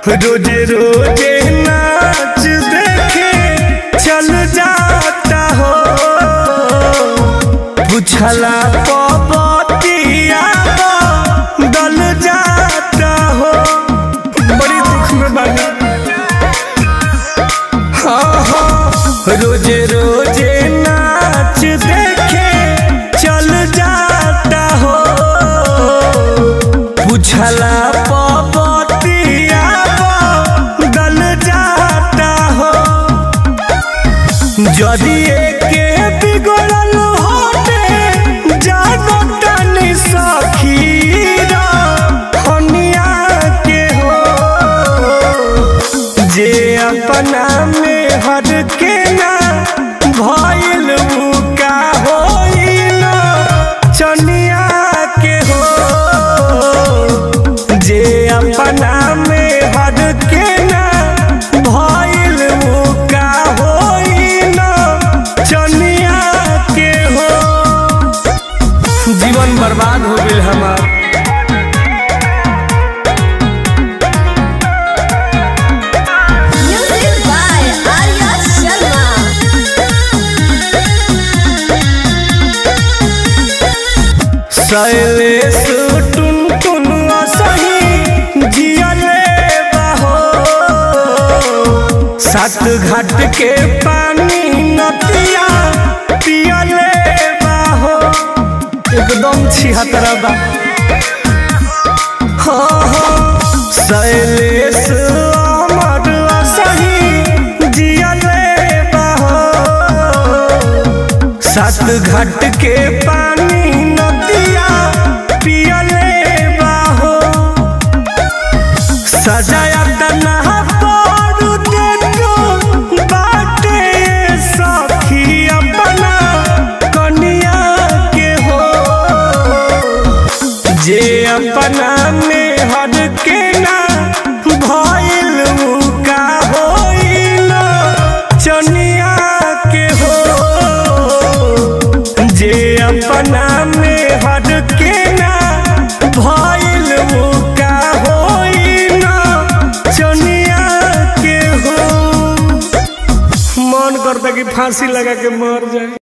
रोजे रोजे नाच देखे चल जाता हो पूछला पबतिया दल जाता हो बड़ी दुख में बानी हाँ हाँ रोजे रोजे नाच देखे चल जाता हो पूछला पबतिया दल जाता हो यदि एके बिगड़ल होते जानो तनी सखीरा हनिया के हो जे अपना में हर के ना भइल उ का होइल चनिया के हो जे अपना में हर के ना भइल उ का होइल चनिया के हो जीवन बर्बाद हो गेल हमार Music by Arya Sharma. Shailesh टुन टुन सही जियले बाहो सात घाट के पानी नदिया पियले बाहो एकदम छिहत्तरा बा हाँ हाँ शैलेश अमर सही जियले बाहो सात घाट के पानी नदिया पियले बाहो सजाया तना पारू दे तो बाटे सखी अपना कनिया के हो जे अपना में हर के ना भइल उ का होइल चनिया के हो जे अपना में हर के ना भइल उ का होइल चनिया के हो मन करता कि फांसी लगा के मर जाए